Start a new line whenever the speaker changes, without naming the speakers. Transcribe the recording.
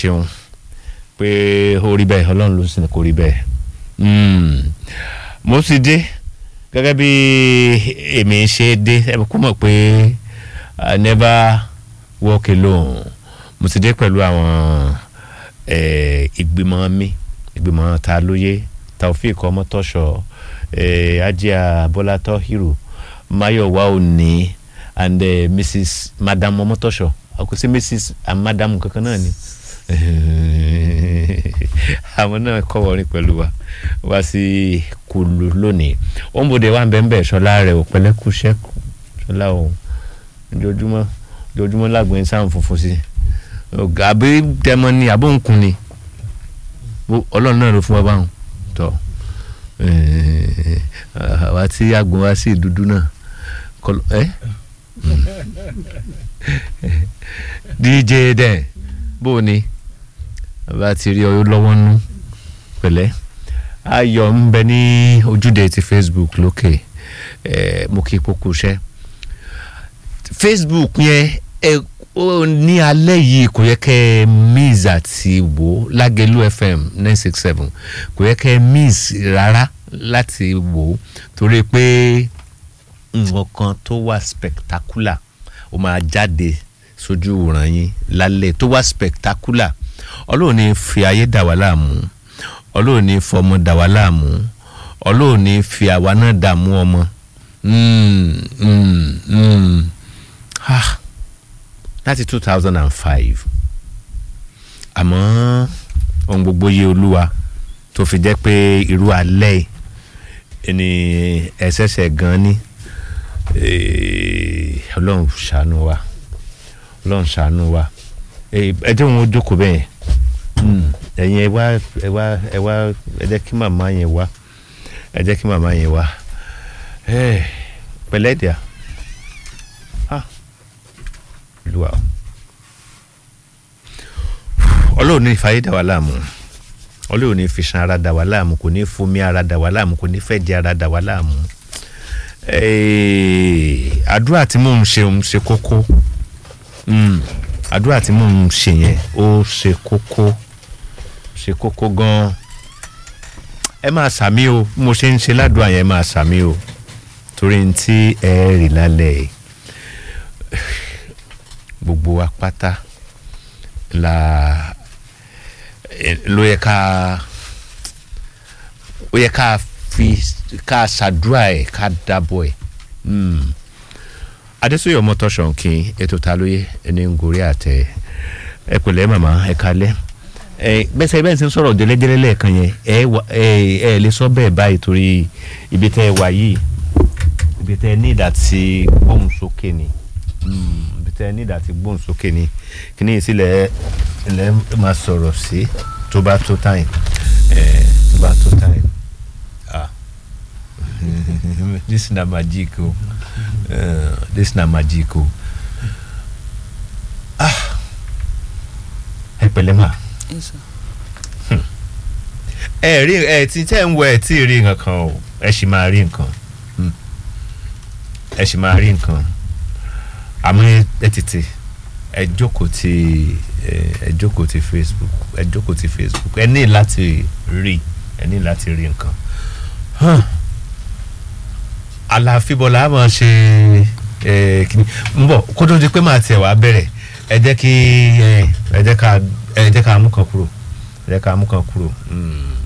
ṣeun pé ó rí bẹ́ẹ̀ ọlọ́run ló sì ní kó rí bẹ́ẹ̀ Mm. mo sì dé gẹ́gẹ́ bí èmi ṣe dé ẹ kó mọ̀ pé I never walk alone mo ti dé pẹ̀lú àwọn eh, ìgbìmọ̀ mi ìgbìmọ̀ ta lóye Taofeek Ọmọtọ́ṣọ eh, Ajia Bọ́lá Tọ́hírù Máyọ̀wá Òní and eh, Mrs Madam Ọmọtọ́ṣọ àkọsí Mrs and Madam kankan náà ni àwọn náà kọ́ wọrin pẹ̀lú wa wá sí kulu lónìí òǹbòde wa ń bẹ̀ ń bẹ̀ ṣọlá rẹ̀ ò pẹ̀lẹ́kù ṣẹ́kù ṣọlá o ojoojúmọ́ ojoojúmọ́ lágbóyin sáà ń funfun sí ọ̀gá àbí tẹmọ ni àbó ń kun ni Bó- ọlọ́run náà ló fún wa báwọn tọ́ eh, àwa tí àgbọn wá sí dúdú náà kọlọ ẹ dj dẹ bó o ní bá ti rí ọ lọ́wọ́ nú pẹ̀lẹ́ ayọ̀ ń bẹ ní ojúde ti facebook lókè ẹ̀ mo kí kókó iṣẹ́ facebook yẹn ẹ ó ní alẹ́ yìí kò yẹ kẹ́ ẹ miss àti wò ó lágẹ̀lú fm nine six seven kò yẹ kẹ́ ẹ miss rárá láti wò ó torí pé nǹkan kan tó wà spectacular ó máa jáde sójú ìwòran yín lálẹ́ tó wà spectacular ọlọ́run ní fi ayé dà wá láàmú ọlọ́run ní fọmọ dà wá láàmú ọlọ́run ní fi àwa náà dààmú ọmọ Mm, mm, mm. Ah, láti two thousand and five àmọ́ ohun gbogbo yé olúwa tó fi jẹ́ pé irú alẹ́ yìí ni ẹ̀ṣẹ̀ṣẹ̀ gan ni Eh, ọlọ́run ṣàánú wa ọlọ́run ṣàánú wa Eh, ẹ jẹ́ wọn ó jókòó bẹ́ẹ̀ Mm, ẹ̀yin ẹ wá ẹ wá ẹ wá ẹ jẹ́ kí màmá yẹn wá ẹ jẹ́ kí màmá yẹn wá Eh, pẹ̀lẹ́ dìá ah olúwa o. ọlọ́run ní ìfàyè dà wá láàmú ọlọ́run ní ìfisàn ara dà wá láàmú kò ní fomi ara dà wá láàmú kò ní fẹ̀jẹ̀ ara dà wá láàmú Eh, àdúrà tí mò ń ṣe ń ṣe kókó Mm, àdúrà tí mò ń ṣe yẹn ó ṣe kókó ṣe kókó gan-an ẹ máa sàmí o bí mo ṣe ń ṣe ládùúgbò yẹn ẹ máa sàmí o torí n tí ẹ rí lálẹ́ yìí gbogbo wa pátá la eh, ló yẹ ká ó yẹ ká fi ká ṣàdúrà ẹ ká dábọ̀ ẹ Mm. adésòye ọmọtọ́sọ̀nkì ètò ta lóye ẹni ń gorí àtẹ ẹ pẹ̀lẹ́ màmá ẹ kalẹ́ ẹ bẹ́sẹ̀ bẹ́ẹ̀ sì ń sọ̀rọ̀ jẹ́lẹ́jẹ́lẹ́ lẹ́ẹ̀kan yẹn ẹ wà- ẹ ẹ lè sọ bẹ́ẹ̀ báyìí torí ibi tẹ́ ẹ wà yìí ibi tẹ́ ẹ ní ìdá tí gbóhùn sókè ni Mm, ibi tẹ́ ẹ ní ìdá tí gbóhùn sókè ni kí ni ìsílẹ̀ ilẹ̀ máa sọ̀rọ̀ sí tó bá tó táyìn ẹ tó bá tó táyìn ah this na magic o uh, this na magic o ah ẹ pẹ̀lẹ́ mà ẹ rí ẹ tí tẹ́ ń wọ ẹ tí ì rí nǹkan kan o ẹ sì máa rí nǹkan Hmm. ẹ sì máa rí nǹkan àmọ́ ẹ- ẹ tètè ẹ jókòó ti ẹ ẹ jókòó ti Facebook ẹ jókòó ti Facebook ẹ ní láti rí ẹ ní láti rí nǹkan Huh. àlàáfíbọ̀lá á máa ṣe ẹ kìíní ń bọ̀ kó tó di pé màá tiẹ̀ wá bẹ̀rẹ̀ ẹ jẹ́ kí ẹ ẹ jẹ́ ká ẹ jẹ́ ká mú kan kúrò ẹ jẹ́ ká mú kan kúrò. Mm.